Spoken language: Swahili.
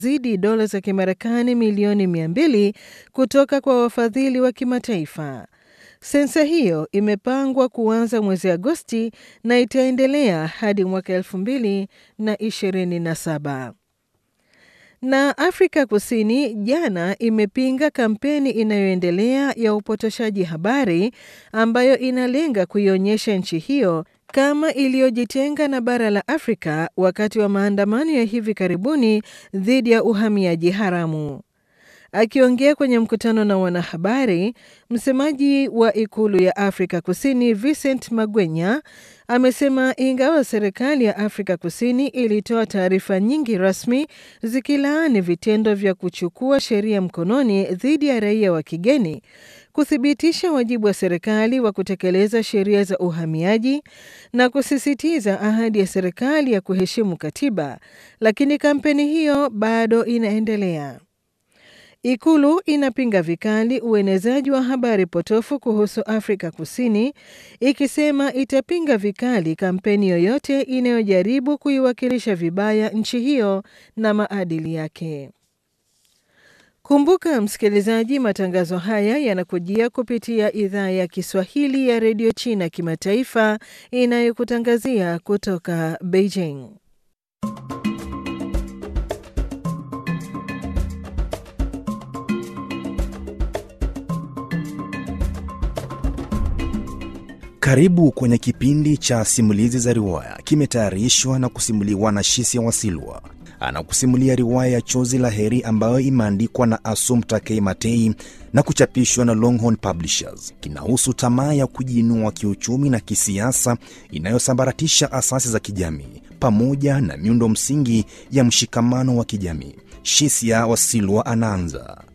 zidi dola za Kimarekani milioni 200 kutoka kwa wafadhili wa kimataifa. Sensa hiyo imepangwa kuanza mwezi Agosti na itaendelea hadi mwaka 2027. Na Afrika Kusini jana imepinga kampeni inayoendelea ya upotoshaji habari ambayo inalenga kuionyesha nchi hiyo kama iliyojitenga na bara la Afrika wakati wa maandamano ya hivi karibuni dhidi ya uhamiaji haramu. Akiongea kwenye mkutano na wanahabari, msemaji wa ikulu ya Afrika Kusini Vincent Magwenya amesema ingawa serikali ya Afrika Kusini ilitoa taarifa nyingi rasmi zikilaani vitendo vya kuchukua sheria mkononi dhidi ya raia wa kigeni, kuthibitisha wajibu wa serikali wa kutekeleza sheria za uhamiaji na kusisitiza ahadi ya serikali ya kuheshimu katiba, lakini kampeni hiyo bado inaendelea. Ikulu inapinga vikali uenezaji wa habari potofu kuhusu Afrika Kusini, ikisema itapinga vikali kampeni yoyote inayojaribu kuiwakilisha vibaya nchi hiyo na maadili yake. Kumbuka msikilizaji, matangazo haya yanakujia kupitia idhaa ya Kiswahili ya redio China kimataifa inayokutangazia kutoka Beijing. Karibu kwenye kipindi cha simulizi za riwaya, kimetayarishwa na kusimuliwa na Shisia Wasilwa. Anakusimulia riwaya ya Chozi la Heri ambayo imeandikwa na Assumpta K. Matei na kuchapishwa na Longhorn Publishers. Kinahusu tamaa ya kujiinua kiuchumi na kisiasa inayosambaratisha asasi za kijamii pamoja na miundo msingi ya mshikamano wa kijamii. Shisia Wasilwa anaanza.